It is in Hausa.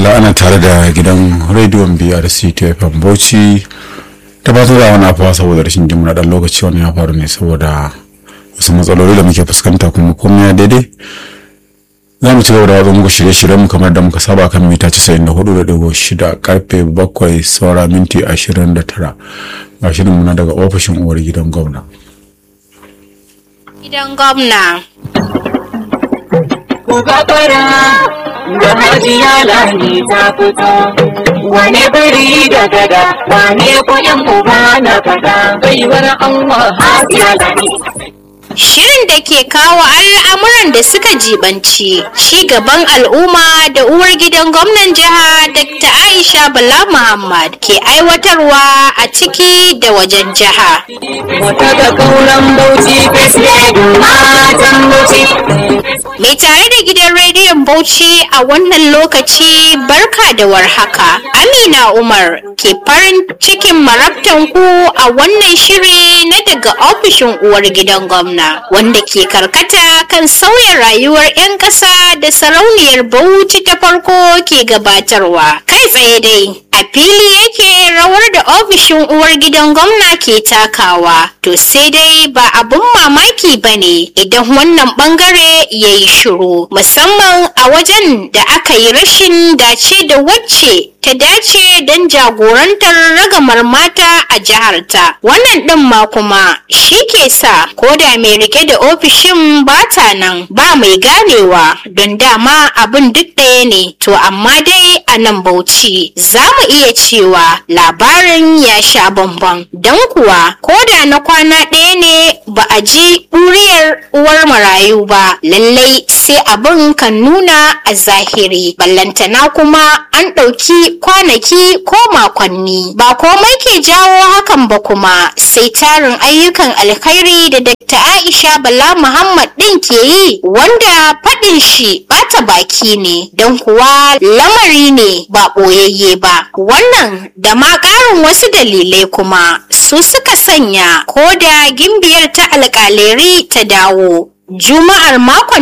ana tare da gidan rediyon brc tfm bauchi ta ba da wani afuwa saboda rashin jin na dan lokaci wani ya faru ne saboda wasu matsaloli da muke fuskanta kuma komai ya daidai za mu ci gaba da watsa muku shirye-shiryen mu kamar da muka saba kan mita 94.6 karfe 7 saura minti 29 ga shirin muna daga ofishin uwar gidan gwamna Gidan gwamna. ku gafara da hajiya lani ta fito wane biri da gada wane kuɗin uba na fada baiwar Allah hajiya lani Shirin da ke kawo al'amuran da suka jibanci ci gaban al'umma da uwar gidan gwamnan jiha Dr. Aisha Bala Muhammad ke aiwatarwa a ciki da wajen jiha. wata ga kauran bauchi fesle matan bauchi Mai tare da gidan rediyon Bauchi a wannan lokaci barka da warhaka. Amina Umar ke farin cikin marabtan ku a wannan shiri na daga ofishin uwar gidan gwamna wanda ke karkata kan sauya rayuwar 'yan ƙasa da sarauniyar Bauchi ta farko ke gabatarwa. Kai tsaye dai. A fili yake rawar da ofishin uwar gidan gwamna ke takawa, to sai dai ba abun mamaki ba ne idan wannan bangare ya yi shiru, musamman a wajen da aka yi rashin dace da wacce ta dace don jagorantar ragamar mata a jiharta. Wannan ɗin ma kuma shi ke sa ko da mai rike da ofishin bata nan ba mai ganewa don dama abin duk ɗaya ne, to amma dai a nan bauchi za mu iya cewa labarin ya sha bamban don kuwa ko da na kwana ɗaya ne ba a ji ɗuriyar uwar marayu ba lallai sai abin kan nuna a zahiri ballantana kuma an ɗauki kwanaki ko makonni ba komai ke jawo hakan ba kuma sai tarin ayyukan alkhairi da Dr. Aisha Bala Muhammad ɗin ke yi wanda faɗin shi ɓata baki ne don kuwa lamari ne ba ɓoyayye ba wannan da ma ƙarin wasu dalilai kuma su suka sanya ko da gimbiyar ta alƙaleri ta dawo juma'ar makon